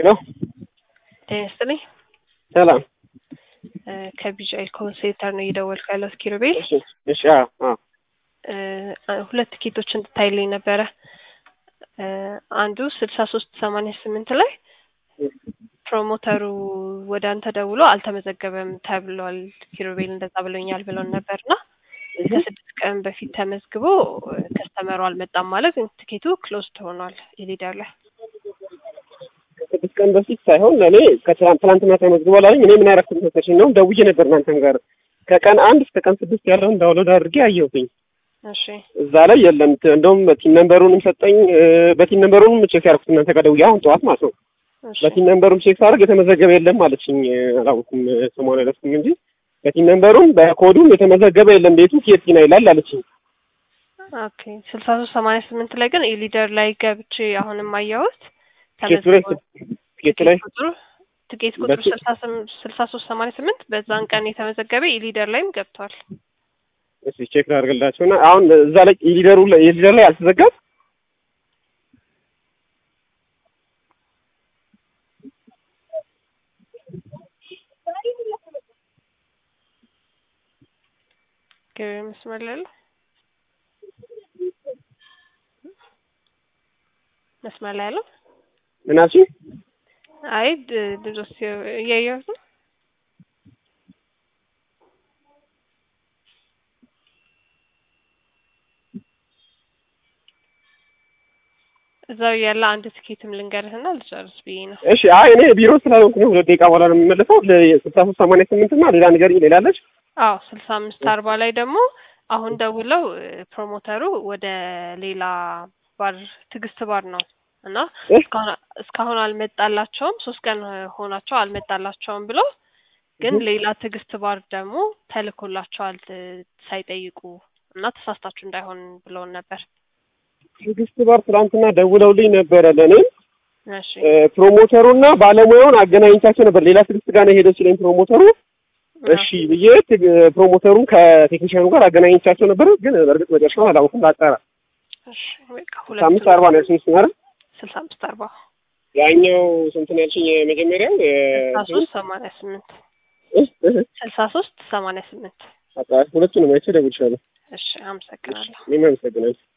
ሄሎ ጤና ይስጥልኝ። ሰላም። ከቢጃይ ኮንሴንተር ነው እየደወልኩ ያለሁት ኪሩቤል። እሺ እሺ። አዎ አዎ። እ ሁለት ቲኬቶች እንድታይልኝ ነበረ። እ አንዱ ስልሳ ሶስት ሰማንያ ስምንት ላይ ፕሮሞተሩ ወደ አንተ ደውሎ አልተመዘገበም ተብሏል፣ ኪሩቤል እንደዛ ብሎኛል ብሎን ነበርና ከስድስት ቀን በፊት ተመዝግቦ ከስተመሩ አልመጣም ማለት ትኬቱ ክሎዝድ ሆኗል የሊደር ላይ ከስድስት ቀን በፊት ሳይሆን ለእኔ ከትላንት ትላንትና ተመዝግቦ ላሉኝ እኔ ምን ያረኩት መሰለኝ ነው ደውዬ ነበር እናንተም ጋር ከቀን አንድ እስከ ቀን ስድስት ያለውን ዳውንሎድ አድርጌ አየሁትኝ። እሺ እዛ ላይ የለም። ት- እንደውም በቲን ነምበሩንም ሰጠኝ። እ፣ በቲን ነምበሩንም ቼክ ያደረኩት እናንተ ጋር ደውዬ አሁን ጠዋት ማለት ነው። እሺ በቲን ነምበሩም ቼክ ሳደርግ የተመዘገበ የለም አለችኝ። እ፣ አላወኩም እ፣ ስሟን አለስኩም እንጂ በቲን ነምበሩም በኮዱም የተመዘገበ የለም ቤቱ ኬቲና ይላል አለችኝ። ኦኬ ስልሳ ሶስት ሰማንያ ስምንት ላይ ግን የሊደር ላይ ገብቼ አሁንም አየሁት ኬቱ ላይ ኬቱ ላይ ቁጥሩ ትኬት ቁጥሩ በፊት- ስልሳ ስም- ስልሳ ሶስት ሰማንያ ስምንት በዛን ቀን የተመዘገበ የሊደር ላይም ገብቷል። እስኪ ቼክ ላድርግላቸው እና አሁን እዛ ላይ የሊደሩ ላይ የሊደር ላይ አልተዘጋም። ገበያ መስመር ላይ ያለው መስመር ላይ ያለው ምን አልሽኝ? አይ ድ- ድረስ እያየሁት ነው። እዛው ያለ አንድ ትኬትም ልንገርህና ልጨርስ ብዬ ነው። እሺ አይ እኔ ቢሮ ስላልሆንኩ ነው። ሁለት ደቂቃ በኋላ ነው የምመለሰው። ስልሳ ሶስት ሰማንያ ስምንት እና ሌላ ነገር ሌላለች አዎ ስልሳ አምስት አርባ ላይ ደግሞ አሁን ደውለው እ፣ ፕሮሞተሩ ወደ ሌላ ባር ትዕግስት ባር ነው እና እ? እስካሁን እስካሁን አልመጣላቸውም። ሶስት ቀን ሆናቸው አልመጣላቸውም ብሎ ግን ሌላ ትዕግስት ባር ደግሞ ተልኮላቸዋል እ፣ ሳይጠይቁ እና ተሳስታችሁ እንዳይሆን ብለውን ነበር። ትዕግስት ባር ትናንትና ደውለውልኝ ነበረ ለእኔ እሺ እ፣ ፕሮሞተሩና ባለሙያውን አገናኝቻቸው ነበር። ሌላ ትዕግስት ጋር ነው ሄደው ሲለኝ ፕሮሞተሩ እሺ ብዬ ትግ- ፕሮሞተሩን ከቴክኒሽያኑ ጋር አገናኝቻቸው ነበር። ግን በእርግጥ መጨረሻውን አላወኩም። ላጣራ እሺ በቃ ስልሳ አምስት ሁለቱም አርባ ነው ያልሽኝ ስናረ ስልሳ አምስት አርባ ያኛው ስንት ነው ያልሽኝ? የመጀመሪያው ስልሳ የ- ሶስት ሰማንያ ስምንት እ? እ? ስልሳ ሶስት ሰማንያ ስምንት በቃ ሁለቱንም አይቼ እደውልልሻለሁ። እሺ አመሰግናለሁ። እኔም አመሰግናለሁ።